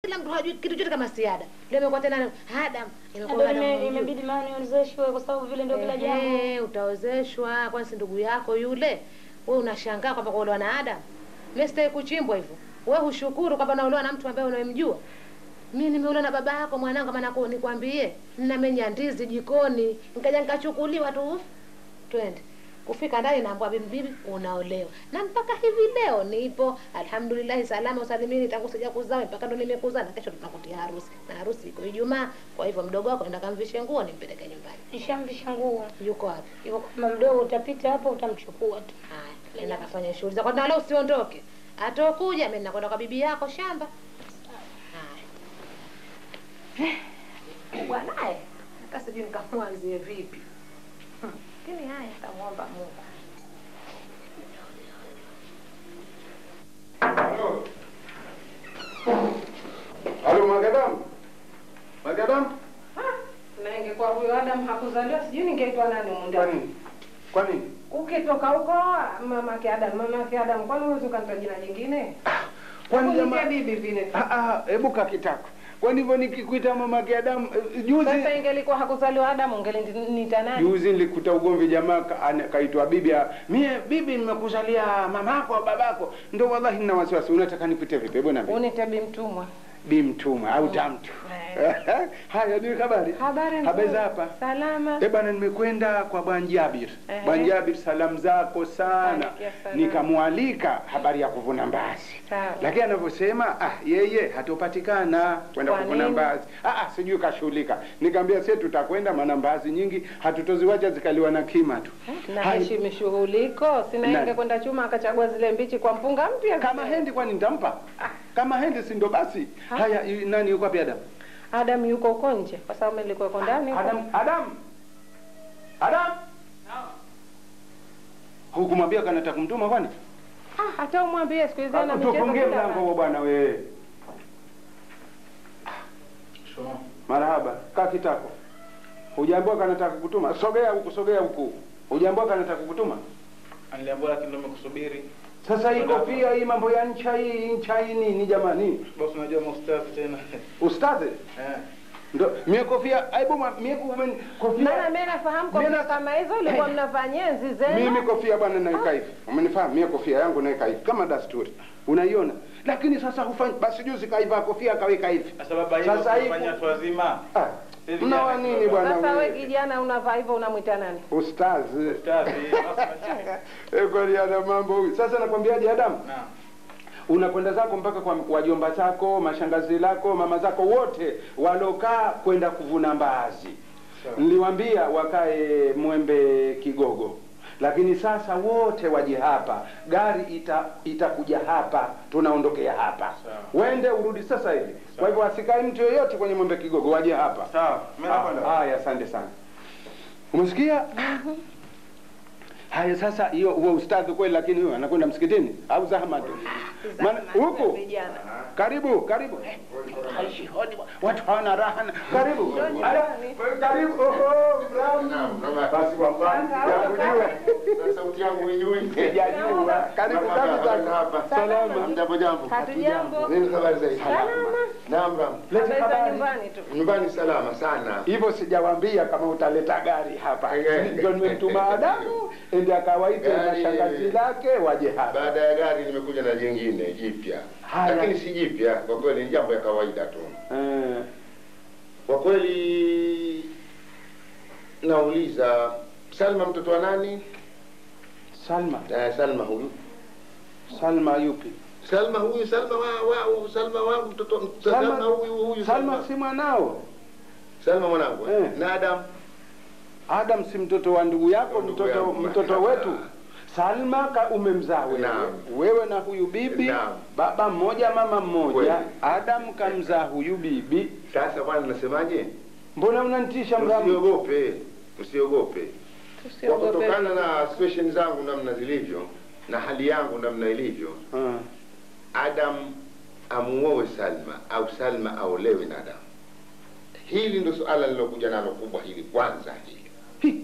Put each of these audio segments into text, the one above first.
kila mtu hajui kitu chote kama siada leo imekuwa tena Adam imekuwa Ndio Adam ime- hujui. imebidi maana niozeshwe kwa sababu vile ndio kila jambo. Ehe, utaozeshwa kwani si ndugu yako yule we unashangaa kwamba kuolewa na Adam mi sitaki kuchimbwa hivyo we hushukuru kwamba naolewa na mtu ambaye unayemjua mi nimeolewa na baba yako mwanangu maana ku- nikwambie ninamenya ndizi jikoni nikaja nikachukuliwa tu twende kufika ndani naambwa bibi bibi unaolewa na mpaka hivi leo nipo alhamdulillahi salama usalimini tangu sija kuzaa mpaka ndo nimekuzaa na kesho tunakutia harusi na harusi iko Ijumaa kwa hivyo mdogo wako enda kamvishe nguo nimpeleke nyumbani Nishamvisha nguo. yuko wapi Yuko kama mdogo utapita hapo utamchukua tu. Haya, nenda kafanya shughuli zako na leo usiondoke. Atokuja mimi nakwenda kwa bibi yako shamba. Haya. Bwanaye hata sijui nikamwanzie vipi. Hmm, Lakini haya tamwomba Mungu. Halo Magadamu. Magadamu? Na ingekuwa huyo Adam hakuzaliwa sijui ningeitwa nani humu Kwa ndani. nini? Kwa nini? Ukitoka huko mamake Adam, mamake Adam, kwani huwezi ukanitoa jina jingine? Kwani Uniite jamaa bibi vile. Ah ah, hebu kakitako. Kwani hivyo nikikuita mama Adamu eh, juzi Sasa ingelikuwa hakuzaliwa Adam ungeliniita nani? juzi nilikuta ugomvi jamaa ka- ana- kaitwa bibi ah, mie bibi nimekuzalia mamako au babako ndo wallahi nina wasiwasi unataka nikuite vipi hebu niambie Uniite bi mtumwa. bi mtuma au tamtu haya ni habari Habari habari nzuri. za hapa Salama. Eh bana, nimekwenda kwa bwana Jabir. Ehe. Bwana Jabir, salamu zako sana. Pokea salamu. Nikamwalika habari ya kuvuna mbazi, Sawa. lakini anavyosema ah, yeye hatopatikana kwenda Kwa kuvuna nini? mbazi. Ah, ah, sijui kashughulika. Nikamwambia sisi tutakwenda, maana mbazi nyingi hatutoziwacha zikaliwa na kima tu. Na Hai- heshimi shughuliko, sina Nani? inge kwenda chuma akachagua zile mbichi kwa mpunga mpya. Kama hendi kwani nitampa? Kama hendi si ndo basi. Haya, yu- nani yuko wapi Adam? Adam yuko huko nje kwa sababu mimi nilikuwa huko ndani. huko. Adam, Adam. Adam. Hukumwambia kanataka kumtuma kwani? Ah, hata umwambie siku hizi ana michezo Tufungie kila mlango huo bwana wewe. Marahaba, kaa kitako. Hujaambiwa kanataka kukutuma? Sogea huku, sogea huku. Hujaambiwa kanataka kukutuma? Aliambiwa lakini ndo nimekusubiri. Sasa hii kofia hii mambo ya ncha hii ncha hii nini jamani? Boss unajua maustadhi tena. Ustadhi? Eh. Ndo mie kofia, aibu ma- mie kumen, kofia. Maana mimi nafahamu kwa Mimi na- kama hizo ulikuwa Hey. mnafanyia enzi zenu. Mimi kofia bwana naweka hivi. Umenifahamu? Mie kofia yangu naweka hivi kama dasturi. Unaiona? Lakini sasa hufanyi basi juzi kaivaa kofia akaweka hivi. Sasa baba hiyo Sasa hii kufanya watu wazima. Ah, Hivi mnawa jana nini kidogo. bwana Sasa wewe wewe? kijana unavaa hivyo unamwita nani? Ustazi. Ustadhi. basi Eh, kweli ana mambo huyu. Sasa nakwambiaje Adamu? Naam. Unakwenda zako mpaka kwa wajomba zako, mashangazi lako, mama zako wote walokaa kwenda kuvuna mbaazi. Sawa. Niliwaambia wakae Mwembe Kigogo. Lakini sasa wote waje hapa, gari ita itakuja hapa, tunaondokea hapa. Sawa. Wende urudi sasa hivi. Kwa hivyo asikae mtu yoyote kwenye Mwembe Kigogo, waje hapa. Sawa. Mimi nakwenda. Ah, Haya, asante sana. Umesikia? Haya sasa, hiyo huo ustadhi kweli, lakini huyo anakwenda msikitini au zahma tu? Maana huku Vijana. karibu karibu. Eh, haishi hodi, watu hawana raha. na- Karibu. Haya, Karibu. Oho, Brown. Basi wallahi, yakujua. sauti yangu ijui. Sijajua. Karibu kabisa. hapa. Salama. Jambo jambo. Hatujambo. Nini habari zaidi? Salama. Naam ram. Leta Habari za habari. nyumbani tu. Nyumbani salama sana. Hivyo sijawaambia kama utaleta gari hapa. Eh. Ndio nimemtuma Adamu ende akawaite Gari. mashangazi lake waje hapa. Baada ya gari nimekuja na jingine jipya. Haya. Lakini si jipya, kwa kweli ni jambo ya kawaida tu. Eh. Kwa kweli nauliza Salma mtoto wa nani? Salma. Eh, Salma huyu. Salma yupi? Salma huyu, Salma wa, wa Salma wangu mtoto Salma- Salma huyu huyu Salma si mwanao. Salma mwanangu. eh? Eh. Na Adam Adam si mtoto wa ndugu yako, Ndugu mtoto yangu. mtoto wetu. Salma ka umemzaa wewe. Naam. Wewe na huyu bibi, Naam. baba mmoja mama mmoja. Kweli. Adam kamzaa huyu bibi. sasa bwana nasemaje? Mbona unanitisha mramu? Msiogope. Msiogope. Kwa Tusiogope. kutokana na situation zangu namna zilivyo na hali yangu namna ilivyo, Ah. Adam amuoe Salma au Salma aolewe na Adam. Hili ndo suala lilokuja nalo kubwa hili kwanza hili. Hi.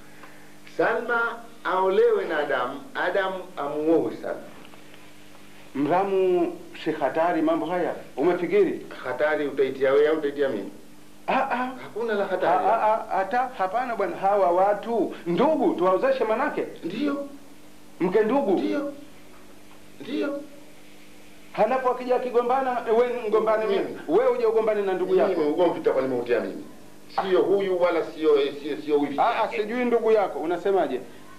Salma aolewe na Adam, Adam amuoe Salma. Mramu si hatari mambo haya, umefikiri? Hatari utaitia wewe au utaitia mimi? Ah, ah. Hakuna la Ah, hatari. ah, ah, hata hapana bwana, hawa watu ndugu tuwaozeshe, manake Ndio, mke ndugu, ndio, ndio. halafu akija akigombana, we mgombane mimi, we uje ugombane na ndugu yako. Mimi ugomvi utakuwa nimeutia mimi, sio huyu wala sio sio sio wifi Ah, ah, yake. sijui ndugu yako, unasemaje?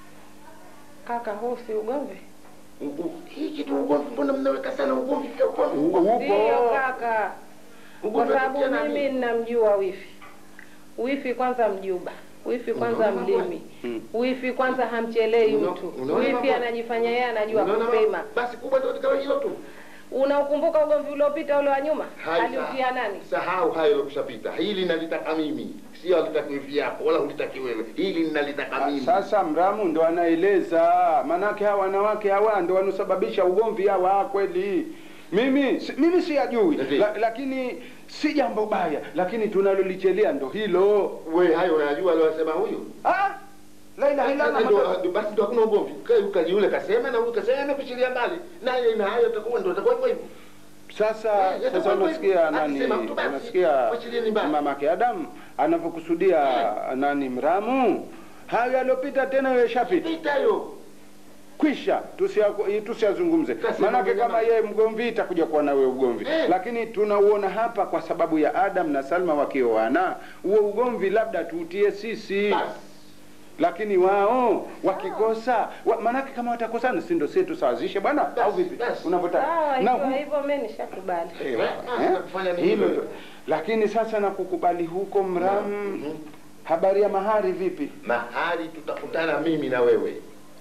Kaka, huu si ugomvi? U- u- Hii kitu ugomvi, mbona mnaweka sana ugomvi? Pia ugomvi, U- ugomvi. Ndio Upo kaka, kwa Ugomvi sababu unafikia nani? mimi ninamjua wifi. Wifi kwanza mjuba, wifi kwanza Unaona mlimi, Mm. wifi kwanza hamchelei Uno- mtu, unaona wifi mambo- anajifanya yeye anajua Unaona kusema. ma- Basi kubwa ndio katika hilo tu. Unaukumbuka ugomvi uliopita ule wa nyuma? Hai, Aliutia sa- nani? Sahau hayo yalokushapita. Hili nalitaka mimi, sio alitaki wifi yako wala hulitaki wewe. Hili ninalitaka Ah, mimi. Sasa Mramu ndo anaeleza, manake hawa wanawake hawa ndo wanaosababisha ugomvi hawa kweli. Mimi si, mimi siyajui Ndiyo. la, lakini si jambo baya, lakini tunalolichelea ndo hilo. Wewe hayo unayajua aliyosema huyu? Ah, la ilaha illa Allah, Ndio- mata- ndio- Basi ndio hakuna ugomvi. Kai ukaji yule kasema na huyu kasema amepishilia mbali. Naye na hayo itakuwa ndio itakuwa hivyo hivyo. Sasa Eh, sasa yatakuwa unasikia hivyo. nani, Akisema mtu basi, unasikia wachilieni mbali. mamake Adam anavyokusudia nani Mramu, hayo yalopita tena yashapita. Pita hiyo. kwisha tusia- tusiyazungumze Kasi maanake mambo kama jamani. yeye mgomvi itakuja kuwa na wewe ugomvi Eh. lakini tunauona hapa kwa sababu ya adam na salma wakioana huo ugomvi labda tuutie sisi Basi. lakini wao wakikosa wa, maanake kama watakosana si ndo sie tusawazishe bwana Basi, au vipi basi. unavyotaka Sawa, Na ikiwa hu- hivyo mimi nishakubali. Eh, Eh, eh, sasa kufanya nini hilo wewe? tu. lakini sasa na kukubali huko mram Mhm. habari ya mahari vipi Mahali tutakutana mimi na wewe.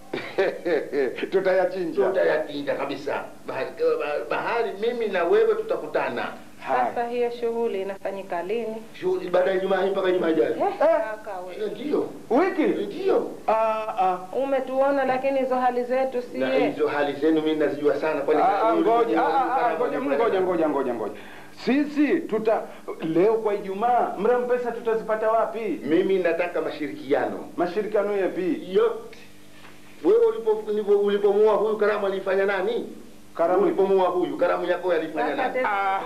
tutayachinja Tutayatinga kabisa. Bahari, bahari mimi na wewe tutakutana. Haya. Sasa hiyo shughuli inafanyika lini? Shughuli baada ya Ijumaa hii mpaka Ijumaa ijayo. Eh, kaka Eh, we. Ndio. wiki Ndio. ah, ah. Umetuona lakini hizo hali zetu Na sie. hizo hali zenu mimi nazijua sana kwani Ah, ah, wewe ngoja ulikuwa ah, ah, ah, unafanya ngoja mambo ngoja ya- ngoja ngoja ngoja sisi tuta leo kwa ijumaa mram pesa tutazipata wapi Mimi nataka mashirikiano mashirikiano yapi yote. Wewe ulipo ulipo- ulipomua huyu karamu alifanya nani? Karamu- ulipomua huyu karamu yako alifanya Sasa nani? tena-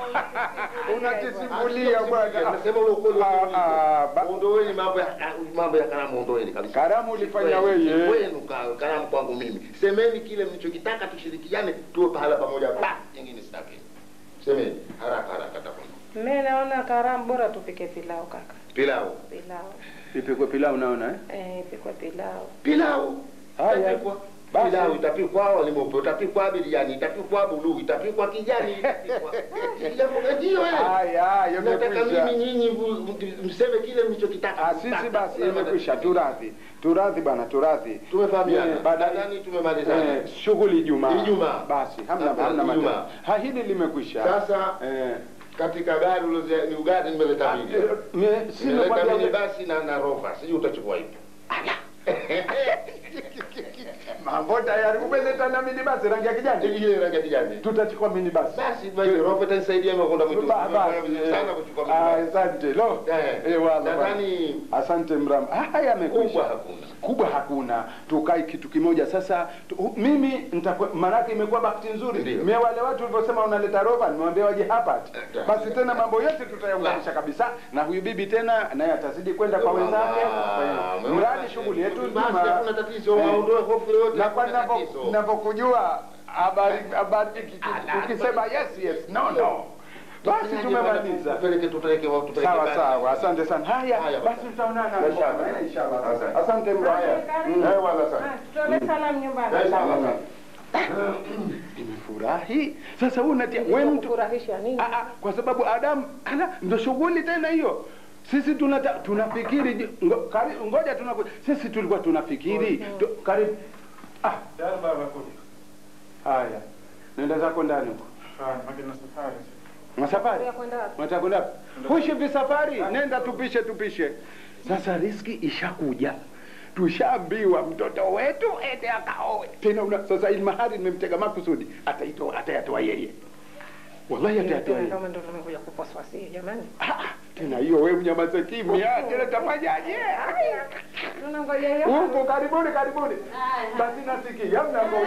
unatisimulia bwana Nasema ule ukweli Ah, ah, ba- Ondoeni mambo ya mambo ya karamu ondoeni kabisa. Karamu ulifanya Kwenu, wewe. Kwenu ka- karamu kwangu mimi. Semeni kile mlichokitaka tushirikiane tuwe pahala pamoja. Ba, nyingine sitaki. Semeni haraka haraka tafadhali. Mimi naona karamu bora tupike pilau kaka. Pilau. Pilau. ipikwe pilau unaona eh? Eh, ipikwe pilau. Pilau. Haya. Itapikwa. Basi. Pilau itapikwa wali mweupe, itapikwa biriani, itapikwa buluu, itapikwa kijani, itapikwa. Ndio eh. haya Nataka yamekwisha mimi nyinyi vu- mseme kile mlichokitaka. Ah, sisi basi imekwisha turadhi turadhi bana turadhi Tumefahamiana. Eh, baada- Nadhani tumemalizana. eh, shughuli ijumaa Ijumaa. basi hamna Sasa hamna Ijumaa. matatizo. ha hili limekwisha Sasa eh, katika gari uloze ni ugari nimeleta ah, mimi. eh, me- si Nimeleta nakwambia- mimi basi na na rover. Sijui utachukua ipi. mambo tayari umeleta na mini basi rangi ya kijani Ile rangi ya kijani. tutachukua mini basi Basi basi rover itanisaidia mimi kwenda mwitu. Ba- Nimefanya basi, vizuri eh, sana kuchukua ah, mimi. asante lo Eh, eh, wala, nadhani wala. asante mram ah, haya yamekwisha kubwa hakuna. kubwa hakuna tukai kitu kimoja sasa tu, mimi nitakwe- maanake imekuwa bahati nzuri Ndio. mie wale watu ulivyosema unaleta rova nimewambia waje hapa ati. Eh, basi tena mambo yote tutayaunganisha kabisa na huyu bibi tena naye atazidi kwenda kwa wenzake Ah, Eh, mradi shughuli yetu Basi nzima hakuna tatizo, Eh, waondoe hofu yoyote. na kwa hakuna navyo- tatizo. navyokujua habari habari iki- Ala. ukisema yes yes no no basi tumemaliza Tupeleke tupeleke wao tupeleke sawa basi. sawa asante sana haya Haya, basi tutaonana Inshallah. inshallah Asante. asante mraya Mm. Eh, wala sana. Ah, tutolee salamu nyumbani. Eh, sawa, sawa. nimefurahi sasa huu unatia we mtu Kufurahisha nini? Ah, ah, kwa sababu Adamu ana ndo shughuli tena hiyo. Sisi tunata, tunafikiri je- ngo, kari, ngoja tunaku, sisi tulikuwa tunafikiri tu, karibu. Ah, Tayari baba kuja. haya nenda zako ndani huko. Haya, makina safari. Masafari Ya kwenda wapi? unataka kwenda wapi? Hushi visafari, nenda tupishe tupishe. Sasa riski ishakuja tushaambiwa mtoto wetu ende akaoe tena una, sasa ili mahari nimemtega makusudi ataitoa atayatoa yeye wallahi atayatoa yeye Kama ndo tumekuja kuposwa si jamani. Ah, ah, tena hiyo wewe unyamaze kimya tena tafanyaje Haya. Tunangoja hiyo. huko karibuni karibuni basi nasikia mnango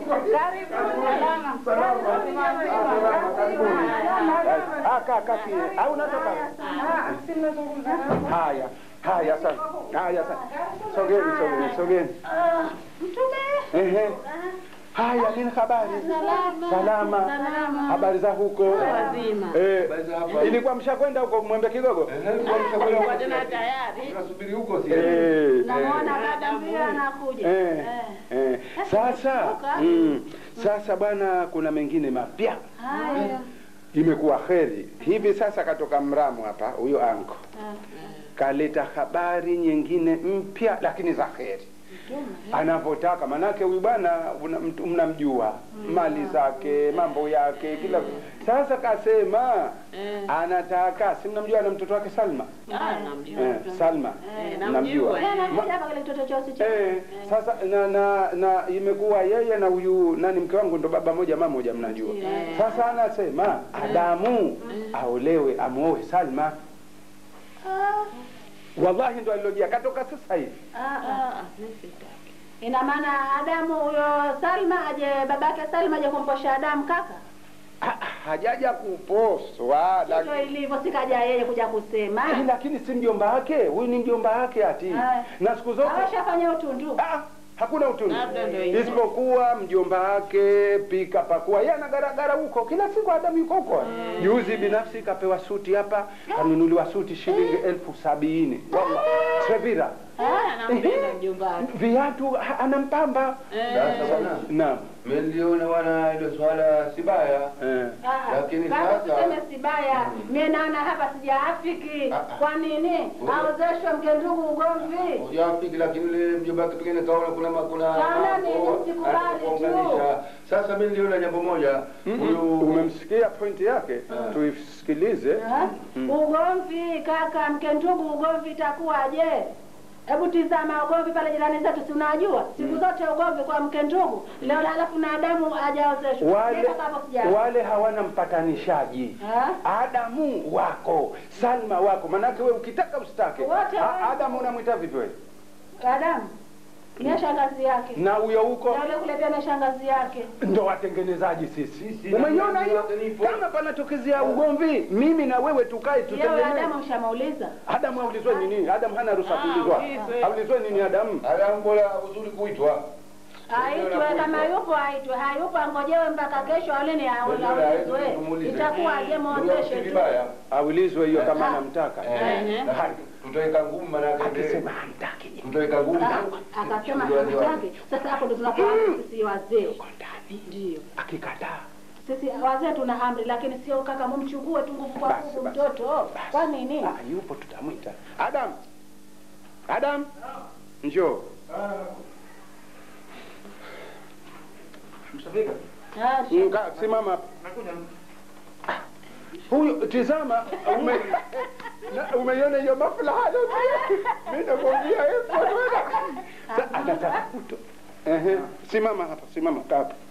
au natoka Ah, si mnazungumza nao. haya haya sana haya sana sogeni sogeni sogeni ehe haya nini habari salama habari za huko eh ilikuwa mshakwenda huko mwembe kidogo Tunasubiri huko si eh Namuona dada mbio anakuja. Eh, eh. Sasa mm, sasa bwana, kuna mengine mapya Haya. imekuwa kheri hivi sasa. Katoka Mramu hapa huyo anko kaleta habari nyingine mpya, lakini za kheri anavyotaka. Manake huyu bwana una- mtu- mnamjua mali zake, mambo yake, kila sasa kasema anataka, si mnamjua na mtoto wake Salma eh, Salma mnamjua Anakuja hapa kile kitoto cha usichana. Eh, sasa na, na na imekuwa yeye na huyu nani mke wangu ndo baba moja mama moja mnajua. Sasa anasema Adamu aolewe amuoe Salma. Wallahi ndo alilojia katoka sasa hivi. Ina maana Adamu huyo Salma aje babake Salma aje kumposha Adamu kaka? Ha- Hajaja kuposwa Ndio lakini ilivyo sikaja yeye kuja kusema. Eh, lakini si mjomba wake, huyu ni mjomba wake ati. Aya. Na siku zote Awashafanya utundu. Ah, hakuna utundu Labda ndio hivyo. isipokuwa mjomba wake pika pakua, yeye anagaragara huko kila siku, Adamu yuko huko. Juzi binafsi kapewa suti hapa, kanunuliwa suti shilingi elfu sabini wallah, Sevira Anampenda mjomba wake. viatu ha- anampamba. Sasa bwana, Naam, mmeliona wana ile swala si baya, eh. Ah, Lakini kaka sasa- usiseme si baya. Mimi naona hapa sijaafiki. Ah, ah. Kwa nini? Aozeshwe mke ndugu ugomvi. hujafiki, lakini ile mjomba wake pengine kaona kuna ma- kuna Kaona nini? mambo, Msikubali tu. atakuunganisha. Sasa mimi niliona jambo moja, huyu Umemsikia pointi yake, tuisikilize. Ha? Ugomvi kaka, mke ndugu ugomvi itakuwaje? Hebu tizama ugomvi pale jirani zetu, si unajua siku zote ugomvi kwa mke ndugu. Leo halafu na Adamu hajaozeshwa. Wale, Mimi kaka hapo sija. wale hawana mpatanishaji. Ha? Adamu wako, Salma wako, manake we ukitaka usitake. Wote A- wako. Adamu unamwita vipi wewe? Adamu ni shangazi yake. Na huyo huko Na yule kule pia na shangazi yake. ndo watengenezaji sisi. Sisi, Umeiona na hiyo? mimi nipo. Kama panatokezea ugomvi, mimi na wewe tukae Yeye tutengeneze. Adamu ushamuuliza. Adamu aulizwe nini? Adamu hana ruhusa kuulizwa. Aulizwe nini Adamu? Adamu bora uzuri kuitwa. Aitwe kama yupo aitwe, hayupo angojewe mpaka kesho alini aulizwe. Itakuwaje muozeshe tu. vibaya. Aulizwe hiyo kama anamtaka. Eh, na tutaweka ngumu manake Akisema hamtaki je? tutaweka ngumu. Ah, Akasema hamtaki. Sasa hapo ndo tunakuwa sisi wazee. Ndio. Akikataa. Sisi wazee tuna amri, lakini sio kaka, mumchukue tu nguvu kwa Basi, nguvu basi. mtoto. Kwa nini? Ah, yupo tutamwita. Adam. Adam. Njoo. Mshafika? Ah, Nga, simama hapa. Nakuja. Huyu tizama, ume, na- umeiona hiyo maslaha yote? Mimi nakwambia hapo bwana. Sa- Anataka kuto. Ehe, simama hapa, simama kaa hapa.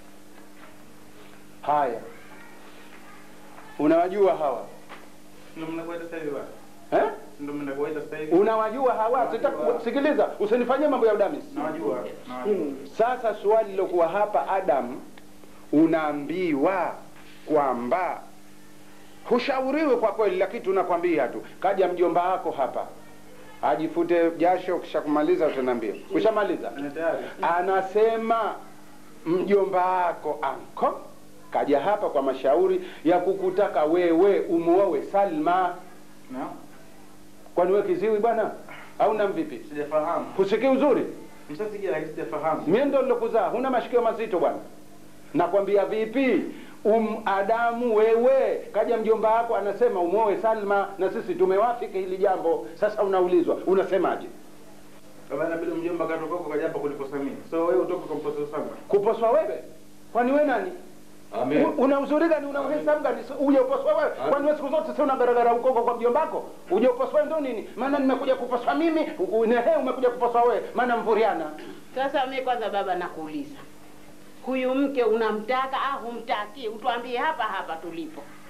Haya. Unawajua hawa? Ndio mnakuita sasa hivi bwana. Eh? Ndio mnakuita sasa hivi. Unawajua hawa? Sitaki sikiliza, usinifanyie mambo ya udamis. Nawajua. Nawajua. Sasa swali lilokuwa hapa Adam, unaambiwa kwamba hushauriwi kwa kweli, lakini tunakwambia tu, kaja mjomba wako hapa ajifute jasho, kisha kumaliza utaniambia. Ushamaliza? Ni tayari. Anasema mjomba wako anko kaja hapa kwa mashauri ya kukutaka wewe umuowe Salma. Na? Kwani wewe kiziwi bwana au na mvipi? Sijafahamu. Husikii uzuri? Mshasikia lakini sijafahamu. Mimi ndo nilokuzaa, huna mashikio mazito bwana. Nakwambia vipi? Um, Adamu wewe, kaja mjomba wako anasema umuoe Salma, na sisi tumewafiki hili jambo. Sasa unaulizwa unasemaje? Kama inabidi mjomba katoka huko kaja hapa kuliposa mimi. So wewe utoke kwa mposa sana. Kuposwa wewe? Kwani wewe nani? Amen. U- Una uzuri gani? Una uhesabu gani? Si- Uje uposwa wewe? Kwani wewe siku zote si unagaragara huko huko kwa mjomba wako? Uje uposwa ndo nini? Maana nimekuja kuposwa mimi, u- nehe umekuja kuposwa wewe. Maana mvuriana. Sasa mimi kwanza baba nakuuliza, huyu mke unamtaka au humtaki? Utuambie hapa hapa tulipo.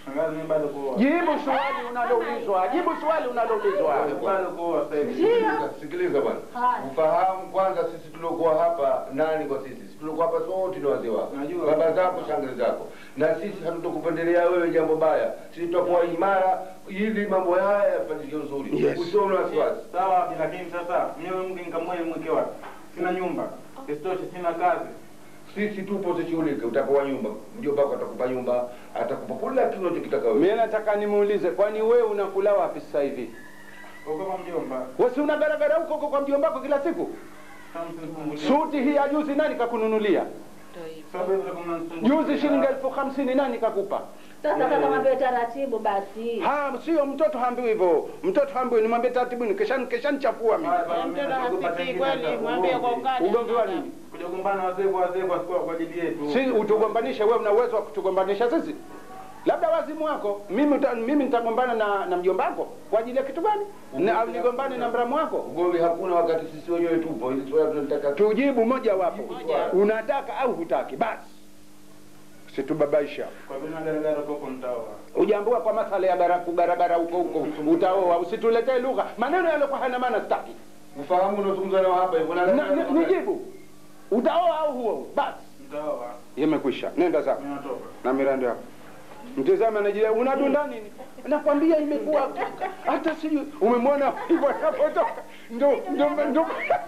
Shangazi mimi bado kuoa. Jibu swali unaloulizwa, jibu swali unaloulizwa. Bado kuoa sasa hivi. Sikiliza, sikiliza bwana, Haya. ufahamu kwanza, sisi tuliokuwa hapa nani kwa sisi? Sisi tuliokuwa hapa sote ni wazee wako, Najua. baba zako, shangazi zako, na sisi hatutokupendelea wewe jambo baya. Sisi tutakuwa imara ili mambo haya yafanyike uzuri, Yes. usiwe na wasiwasi. Sawa, lakini sasa mimi mke nikamwoe mweke wapi? Sina nyumba. Isitoshe sina kazi. Sisi tupo, usishughulike, utapewa nyumba, mjomba wako atakupa nyumba, atakupa kila kitu unachokitaka wewe. Mimi nataka nimuulize, kwani wewe unakula wapi sasa hivi? Uko kwa mjomba. Wewe si unagaragara huko huko kwa mjomba wako kila siku? Sasa msinifungulie. Suti hii ya juzi nani kakununulia? Sababu hizo kama mnanisumbua. Juzi shilingi elfu hamsini nani kakupa? Sasa kaka mwambie taratibu basi. Ha, sio mtoto haambiwi hivyo. Mtoto haambiwi, nimwambie taratibu, nikesha nikesha nichafua mimi. Haya, basi, Mtoto mimi nakupa hasikii tengine kweli, sasa, mwambie kwa ugomvi. ukali. Ugomvi wa nini? Kuja kugombana wazee kwa wazee kwa kwa kwa ajili yetu. Si utugombanishe, wewe una uwezo wa kutugombanisha sisi? Labda wazimu wako. Mimi uta, mimi nitagombana na na mjomba wako kwa ajili ya kitu gani? Na au nigombane na mramu wako? Ugomvi hakuna wakati sisi wenyewe tupo, ili swala tunataka Tujibu moja wapo. Moja. Unataka au hutaki? Basi. Situbabaisha. Kwa vile nagaragara huko mtaoa. Ujaambua kwa masala ya baraku barabara huko huko utaoa, usituletee lugha maneno yaliokuwa hana maana, sitaki. ufahamu unaozungumza nao hapa hivyo. na- Na- ni- Nijibu, utaoa au huo? Basi Mtaoa. imekwisha, nenda zako Mimi natoka. na mirando yako. Mtizame anajia, unadunda nini? Nakwambia imekuwa hata sijui umemwona hivyo anapotoka, ndo ndo ndo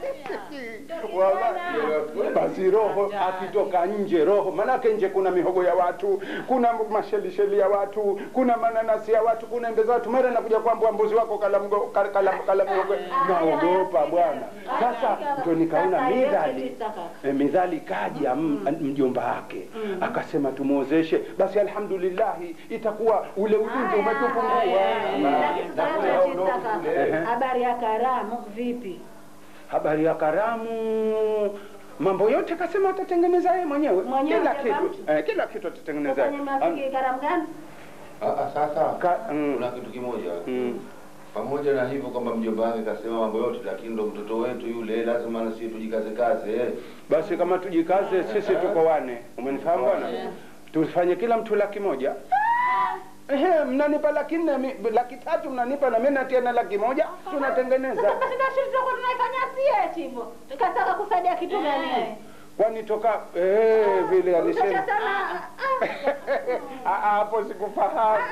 Wallahi. Basi roho akitoka nje, roho manake nje kuna mihogo ya watu, kuna mashelisheli ya watu, kuna mananasi ya watu, kuna embe za watu. Mara nakuja kwamba mbuzi wako kala mgo- kala kala, kala mihogo, naogopa bwana. Sasa ndo nikaona Sasa yote midhali tisa kaka. E, midhali kaja m- mjomba wake akasema tumwozeshe, basi alhamdulillahi itakuwa ule ulinzi umetupungua. Lakini na sasa kule hao tisa ndio kaka. kule. Habari ya karamu vipi? Habari ya karamu, mambo yote kasema atatengeneza yeye mwenyewe, Mwenyewe kila mjomba kitu mtu? eh, kila kitu atatengeneza Kwenye yeye. mafiki karamu gani? Ah, ah, Sasa Ka- mm. kuna kitu kimoja Mm. pamoja na hivyo kwamba mjomba wake kasema mambo yote, lakini ndo mtoto wetu yule, lazima na sisi tujikaze kaze eh. Basi kama tujikaze, sisi tuko wane, umenifahamu bwana? Tufanye kila mtu laki moja. Ehe, mnanipa laki nne, mi- laki tatu mnanipa na mimi natia na laki moja, tunatengeneza. Sasa basi ndio sisi tutakuwa tunaifanya sie eti hivyo. Tukataka kusaidia kitu gani? Kwani toka eh, vile alisema Sasa sana Ah, ah, hapo sikufahamu.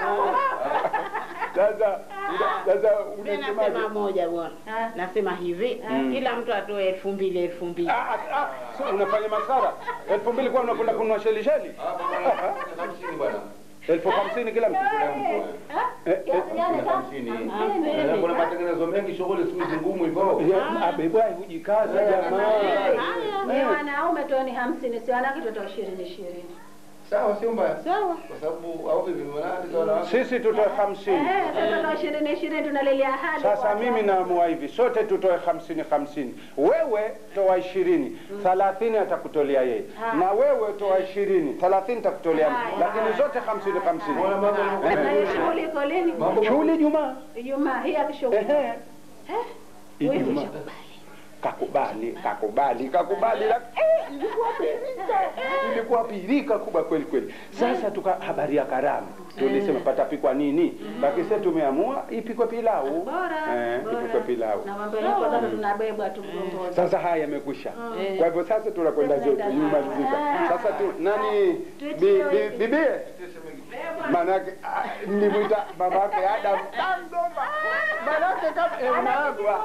Sasa sasa Mimi nasema unasemaje? moja bwana. Ah. Nasema hivi, kila mtu atoe elfu mbili elfu mbili. Ah, ah, ah, so unafanya masara elfu mbili kwa unakwenda kununua sheli sheli Hamsini bwana. elfu hamsini kila mtu Eh, eh, Kiasi gani kaka? Hamsini. Hamsini. Eh, Kuna matengenezo mengi, shughuli siku hizi ngumu hivyo. ya, abebwa hujikaza jamaa Ni wanaume tuoni hamsini, si wanawake tutoa ishirini ishirini. Sawa, sio mbaya, Sawa. kwa sababu au vipi, maana wanawake sisi tutoe hamsini Eh, sasa tutoa ishirini ishirini tunalilia hali. sasa kwa mimi watu. naamua hivi sote tutoe hamsini hamsini wewe toa ishirini thalathini atakutolea yeye Ah. na wewe toa ishirini thalathini takutolea mimi. Haya, lakini haya. zote hamsini hamsini Mbona mambo yanakuwa- Na hiyo shughuli iko lini? Mambo- shughuli Jumaa Ijumaa hii akishughuli. Ehe. Eh? Wewe Ijumaa. kakubali kakubali kakubali la- eh, ilikuwa pirika ilikuwa pirika kubwa kweli kweli sasa tuka habari ya karamu tulisema patapikwa nini lakini sasa tumeamua ipikwe pilau Bora. eh, bora. ipikwe pilau Na mambo yako sasa tunabebwa tu mgongoni. sasa haya yamekwisha kwa hivyo sasa tunakwenda zetu imalizika sasa tu nani bi- bi- bibie manake ah, nilimwita babake Adam Tangoma manake kama eh, unaagwa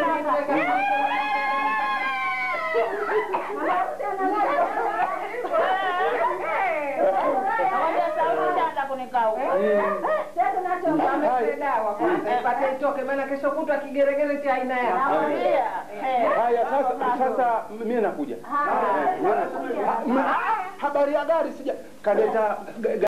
Ampe dawa kwanza ipate itoke, maana kesho kutwa kigeregere cha aina yao. haya sasa sasa mimi nakuja Eh, mimi nakuja. Ah, ma- ah, habari ya gari sija kaleta ga-